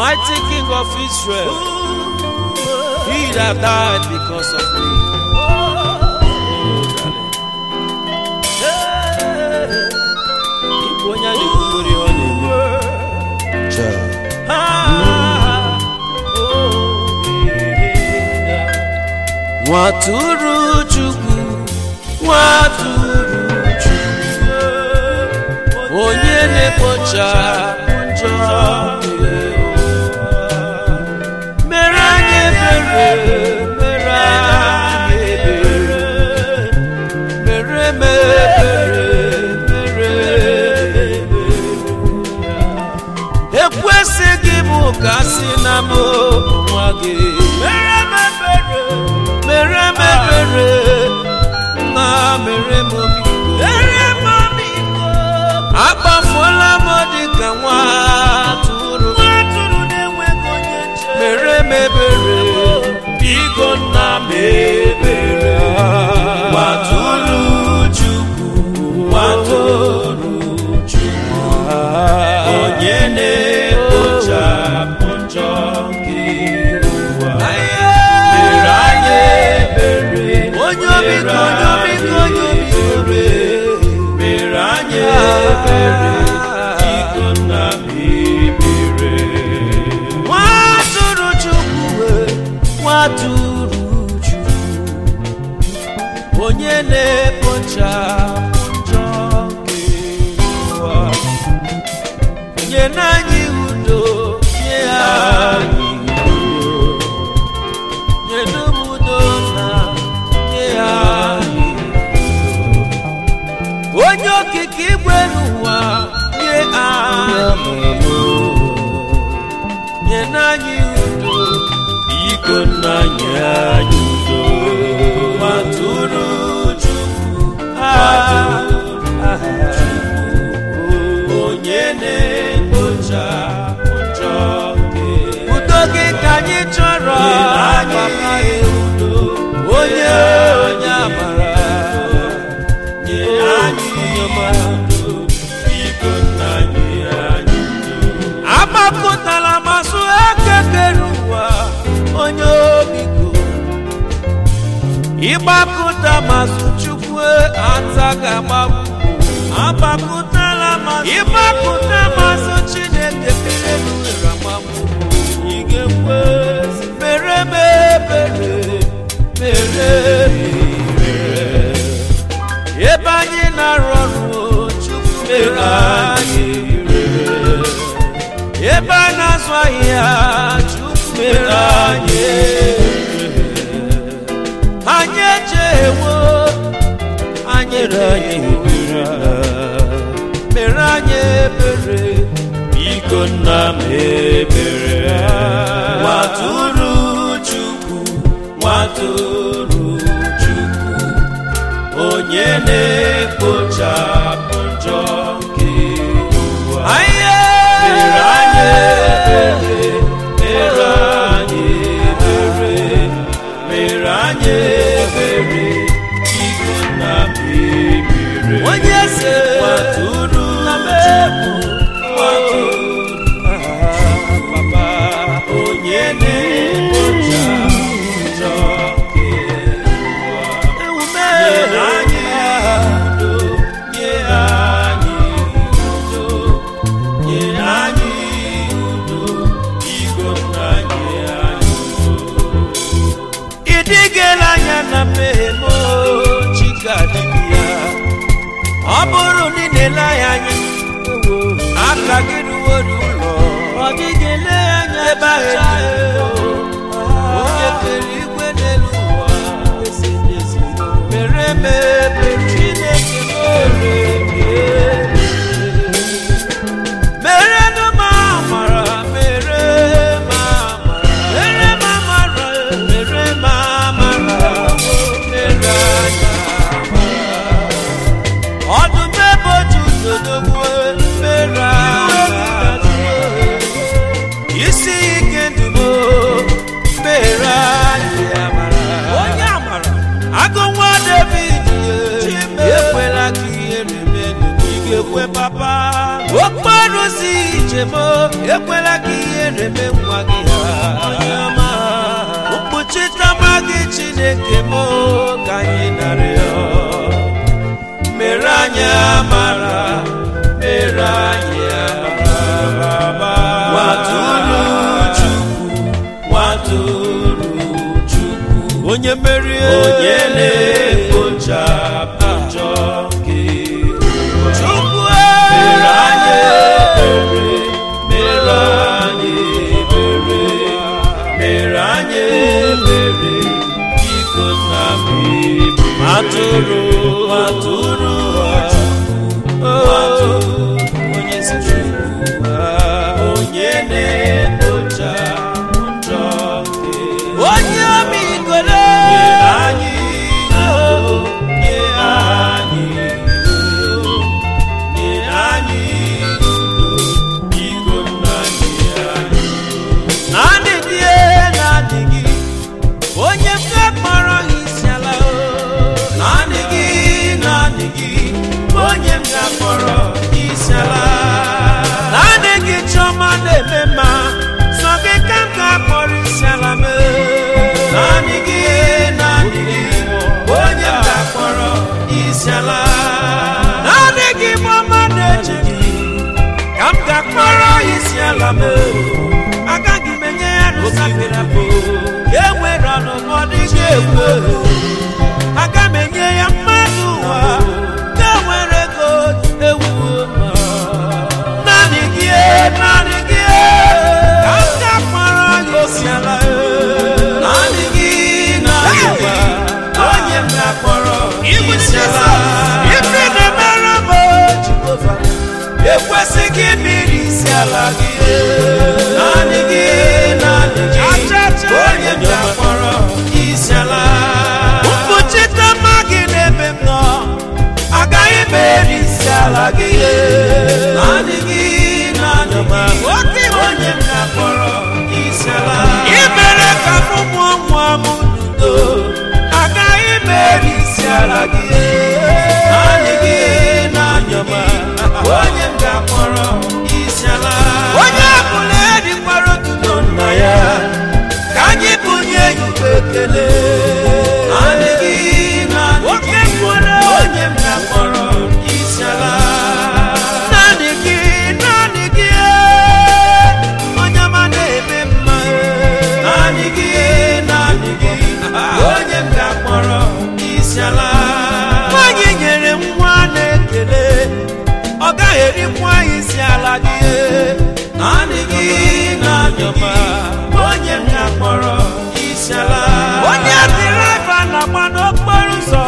mighty King of Israel, he that died because of me. Ịbụ onye a na-ekwugoro ihe ọ na-eme. Ah, oh, yeah. Nwatụrụ Chukwu, nwatụrụ Chukwu, onye na-ekpocha njọ nke ụwa. mere anyị ebere, mere anyị ebere, mere m ebere, mere m ebere. ekwesịghị m ka si na m nwa gị mere m ebere mere m ebere na mere m biko akpafuola m dị ka nwa atụrụ mere m ebere biko nna m ebere Nwatụrụ Chukwu, nwatụrụ Chukwu, onye na-ekpochapụ njọ nke ụwa. Mere anyị ebere, onye obiko onye obiko onye obiko mere anyị ebere, biko nna m ebere. nwatụrụ chukwu wee nwatụrụ chukwu onye na-ekpocha njọ nke ụwa nye n'anyị udo nye anyị udo nye dum udo na nye anyị udo onye okike igwe n'ụwa nye anyị nye n'anyị udo Biko nna nye anyị udo. Nwatụrụ Chukwu, onye na-ekpochapụ njọ nke udo gị ka anyị chọrọ Nye anyị papa udo. onye onye amara nye anyị udo. Biko nna nye anyị udo. agbakọtala masụ ekekere ụwa onye obiko ịgbakọta masụ chukwu ata ga-agbagbu Agbakụtala masị ịgbakọta masụ chineke kere nwere agbagbu ị ga-ekwe mere m ebere mere m ebere. ebe anyị na-arụ ọrụ chukwu mere anyị ebere. ebe a na-azụ ahịa chukwu mere anyị ebere. anyị echewo anyị anyị ebere mere anyị ebere biko nna m ebere nwatụrụ chukwu nwatụrụ chukwu onye na-ekpochapụ njọ nke ụwa anyị mere anyị ebere mere anyị ebere mere anyị ebere biko nna m ebere onye eze nwatụrụ chukwu nwatụrụ papa onye na-ekpocha njọ nke ụwa ewume nye anyị udo nye anyị udo nye anyị udo biko nna nye anyị udo ịdịgela anya na mmehie m chika dibịa ọ bụrụ na ị na-ele anya anya aka gị ruworo ụlọ ọ dịghị ele anya ebe ahụ onye kere igwe n'elu ụwa mere m ebere chineke mere merenụ m amara mere m amara mere m amara mere m amara mere anya ọdụm ebe otu dodogbu mere anya isi ike ndumo mere anyị amara onye amara agụ nwa david ye ekwela ka ihere menu ị ga-ekwe papa okporo na-arụzi ijem o, ekwela ka ihere mee nwa gị ha mkpuchitama gị chineke m o, ka anyị narịọ mere anyị amara mere anyị amara nwatụrụ chukwu nwatụrụ chukwu onye merie onye na-ekpochapụ njọ gị chukwu mere anyị ebere mere anyị ebere mere anyị ebere biko na m ebere atụrụ atụrụ atụrụ onye si chukwu onye na-ekpocha njọ gị onye ọmịgolo nye anyị udo nye anyị udo nye anyị udo biko nna nye anyị naanị gị naanị gị onye m ga-akpọrọ isi ala o naanị gị naanị gị onye m ga-akpọrọ isi ala naanị gị chiọma na-eme mma sọ gị ka m ga-akpọrọ isi ala m naanị gị naanị gị onye m ga-akpọrọ isi ala naanị gị bụ ọma na-eche gị ka m ga-akpọrọ isi ala m agaghị m enye ya n'ụsafere abụ ya enwere ọnụnụ ọ dịghị egwu aga m enye ya mmadụ ụwa ya nwere ego ewu ma naanị gị naanị gị ka m ga-akpọrọ ya isi ala naanị gị naanị gị onye m ga-akpọrọ isi ala ife na-emere m Jehova ekwesịghị mmiri isi ala gị naanị gị naanị gị onye m ga-akpọrọ isi ala mkpuchite mma gị n'ebe m nọ agaghị m eri isi ala gị naanị gị naanị gị onye m ga-akpọrọ isi ala ị mere ka m mụọ nwa m n'udo agaghị m eri isi ala gị naanị gị naanị gị onye m ga-akpọrọ isi ala onye ọbụla erikwara otuto nna ya ka anyị bunye ya ube ekele naanị gị naanị gị onye m ga-akpọrọ isi ala naanị gị naanị gị onye ọma na-eme mma naanị gị naanị gị onye m ga-akpọrọ isi ala nwanyị nyere nwa na-ekele ọ gaghị erikwa isi ala gị naanị gị naanị gị onye m ga-akpọrọ isi ala onye dịraiva na-agba n'okporo ụzọ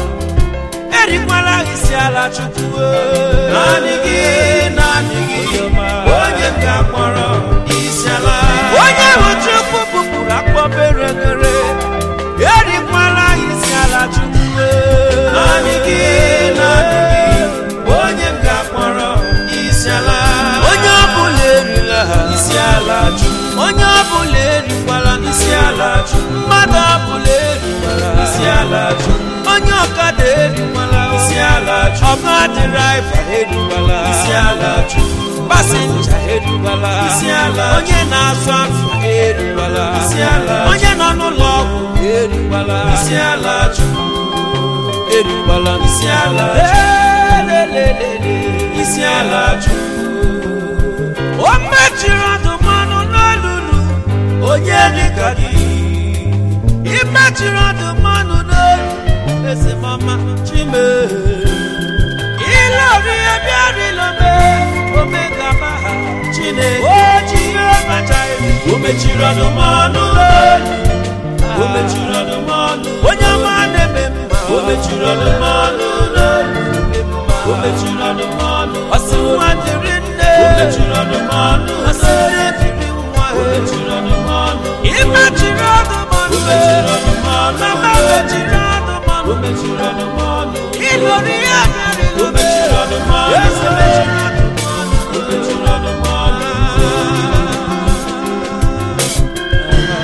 erikwala isi ala chukwu naanị gị naanị gị onye m ga-akpọrọ isi ala onye bụ chukwu bupụrụ akpọbere ghere erikwala isi ala chukwu naanị gị naanị gị onye m ga-akpọrọ isi ala onye ọbụla erila isi ala chukwu onye ọbụla erikwala isi ala chukwu mmadụ ọbụla erikwala isi ala chukwu onye ọkada erikwala isi ala chukwu ọga dịraiva erikwala isi ala chukwu pasenja erikwala isi ala onye na-azụ afịa erikwala isi ala onye nọ n'ụlọ ọgwụ erikwala isi ala chukwu erikwala isi ala lelelele isi ala chukwu o mechiri ọdụmọnụ n'olulu onye dịka gị imechiri ọdụmọnụ n'olu esemọma chime ilori ebiarilome omega maha chineke o jiri ọmachaghị o mechiri ọdụmọnụ n'olu o mechiri ọdụmọnụ onye ọma na-eme mma o mechiri ọdụmọnụ n'olu o mechiri ọdụmọnụ ọsị nwa dịrị nne o mechiri ọdụmọnụ ọsị nne dịrị nwa o mechiri ọdụmọnụ imechiri ọdụmọnụ o mechiri ọdụmọnụ mama mechiri ọdụmọnụ o mechiri ọdụmọnụ ilori ya bịarị o mechiri ọdụmọnụ eze mechiri ọdụmọnụ o mechiri ọdụmọnụ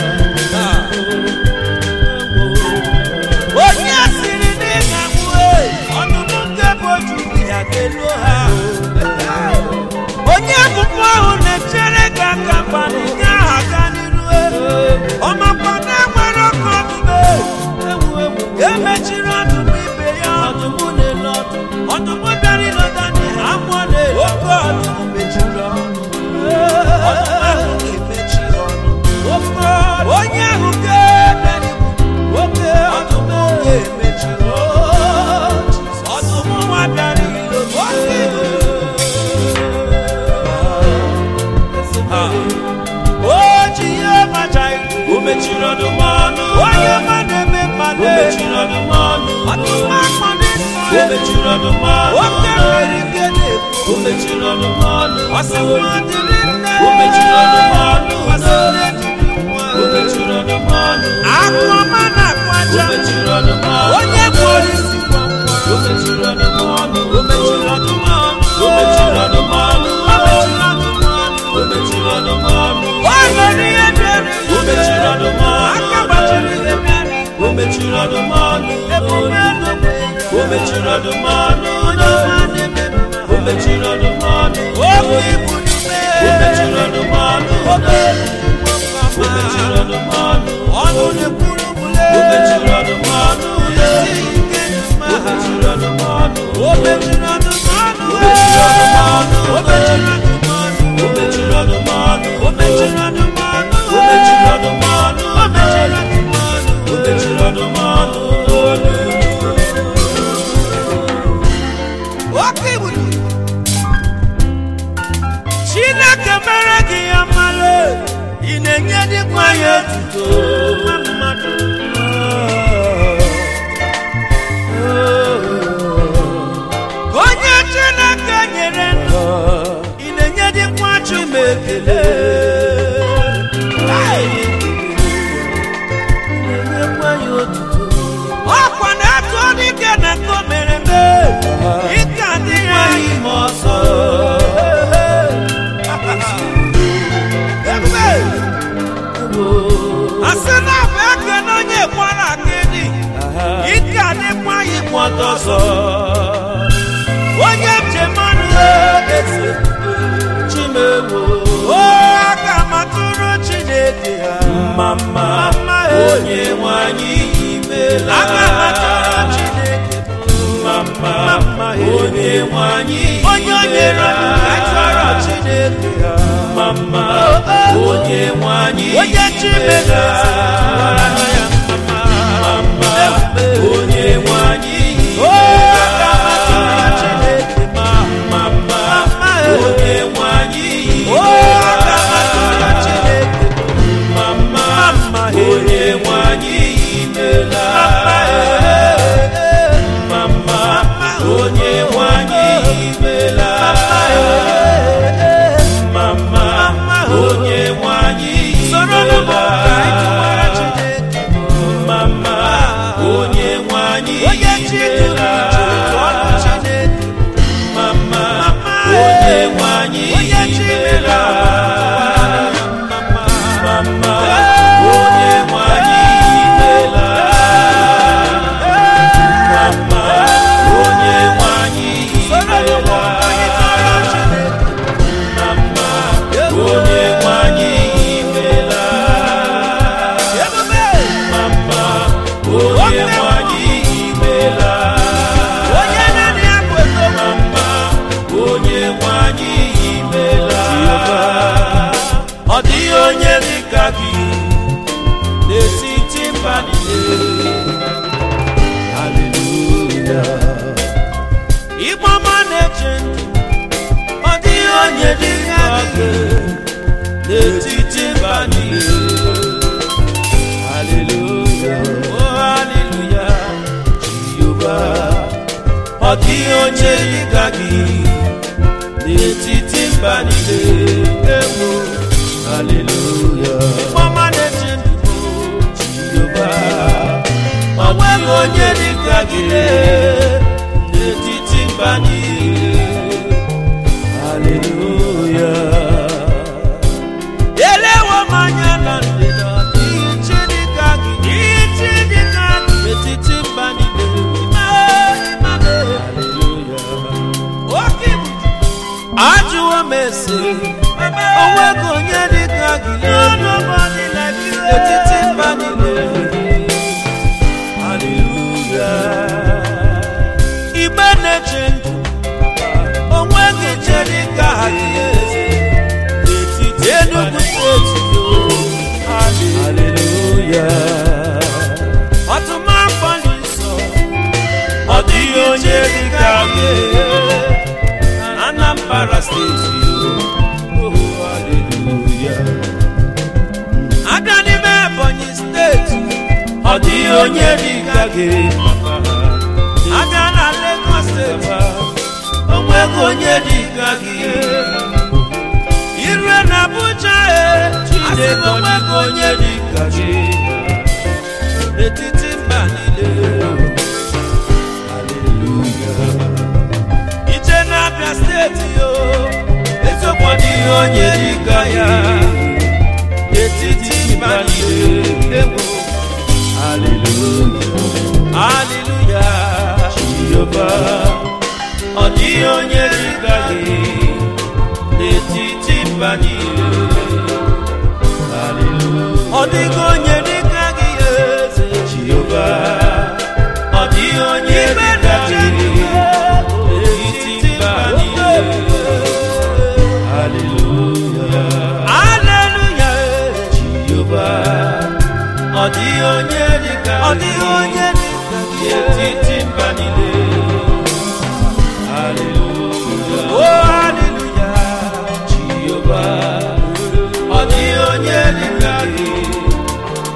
onye siri n'ịga nwue ọdụm bịara ịlọta ndị ha amụọ na-eri oke ọdụm mechiri ọnụ ọdụm ahụ ga-emechi ọnụ oke ọdụm onye ahụ ga-ebịara igbu oke ọdụm ga-emechi ọnụ ọdụm nwa bịara ilo oke Ha. o ji ihe macha ilu o mechiri ọdụm ọnụ onye ma na-eme o mmadụ mechiri ọdụm ọnụ ọdụm akpọ dị nsọ o mechiri ọdụm ọnụ oke mmiri nke na-ebu o mechiri ọdụm ọnụ ọsị nwa dịrị nne o mechiri ọdụm ọnụ ọsị nne dịrị nwa o mechiri ọdụm ọnụ akụ ọma na-akụ o aja mechiri ọdụm ọnụ onye bụ olisi o mechiri ọdụm ọnụ o mechiri ọdụm ọnụ o mechiri ọdụm ọnụ o mechiri ọdụm ọnụ ụlọ n'ihe bịara o mechiri ọdụm ọnụ aka gbachiri ihe bịara o mechiri ọdụm ọnụ emume n'ogbe o mechiri ọdụm ọnụ onye ọma na-eme o mechiri ọdụm ọnụ oke ibu n'ime o mechiri ọdụm ọnụ oke o mechiri ọdụm ọnụ ọnụ na-ekwuru bule o mechiri ọdụm ọnụ esi ike mma o mechiri ọdụm ọnụ o mechiri ọdụm ọnụ O mechiri ọdụm ọnụ. o mechiri ọdụm ọnụ o mechiri ọdụm ọnụ o mechiri ọdụm ọnụ o mechiri ọdụm ọnụ o mechiri ọdụm ọnụ o mechiri ọdụm ọnụ oke ibu chineke mere gị ya mmalụ ị na-enye dịkwa ya etuto nwa mmadụ onye chineke nyere ndụ ị na-enye dịkwa chuma ekele na-enyekwa ya otuto ọkwa na-atụ dike na nke o mere eme ike adịghị anyị ma ọsọ Ebube! asị na bụ ekene onye kwara akịdị ike adịkwa anyị ma ọtọ ọsọ onye njemanụ eze chimewo o aka matụrụ chineke ha mama Mama, eh. onye nwanyị imela aka matụrụ chineke mama Mama, eh. onye nwanyị onye o nyere ndụ ka chọrọ chineke ha mama Oh, oh. onye nwanyị onye chimere eze tụwara ya mama onye nwanyị o aka matụrụ chineke ma mama Mama, eh. onye nwanyị o aka matụrụ chineke mama Mama, eh. onye nwanyị imela mama onye nwanyị imela mama onye nwanyị soro n'ụmụ ka anyị tụwara imela chineke mama onye nwanyị onye chi tụrụ imela jiri tụọrọ chineke mama Mama, onye nwanyị onye chi mere imela mama mama onye nwanyị imela mama onye nwanyị soro n'ụmụ imela ka anyị tụwara chineke mama onye nwanyị imela ebube mama onye nwanyị imela onye naanị ya bụ ego mama onye nwanyị imela ọ dịghị onye dị ka gị n'etiti mba niile haleluya ịgbama na-eche ndụ ọ dịghị onye dị ka gị n'etiti mba niile haleluya o haleluya jehova ọ dịghị onye dị ka gị n'etiti mba niile ewu haleluya ịgbama na-eche ndụ jehova ọ nweghị onye dị ka gị n'etiti mba niile haleluya elewo m anya na ndịda ihe chi dị ka gị ihe chi dị ka gị n'etiti mba niile ime ime haleluya oke ibu ajụwo m ese o nweghị onye dị ka gị nobody like you n'etiti mba niile haleluya igbe na-eche na-eche ndụ onweghị che dị ka ha gị eze n'etiti Enugu steeti haleluya ọtụmafọ dị nsọ ọ dịghị onye dị ka gị Anambra steeti oh, haleluya abịa n'ime Ebonyi steeti ọ dịghị onye dị ka gị abịa na Lagos steeti onweghị onye dị ka gị irue na Abuja e asị na onweghị onye dị ka gị n'etiti mba niile haleluya ije na-abịa steeti yo eziokwu ọ dịghị onye dị ka ya n'etiti mba niile ewo haleluya haleluya jehova ọ dịghị onye dị ka gị n'etiti mba niile haleluya ọ dịghị onye dị ka gị eze jehova ọ dịghị onye dị ka gị n'etiti mba niile haleluya haleluya jehova ọ dịghị onye dị ka gị ọ dịghị onye dị ka gị n'etiti mba niile haleluya oh haleluya jehova ọ dịghị onye dị ka gị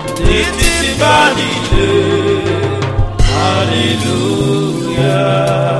n'etiti mba niile haleluya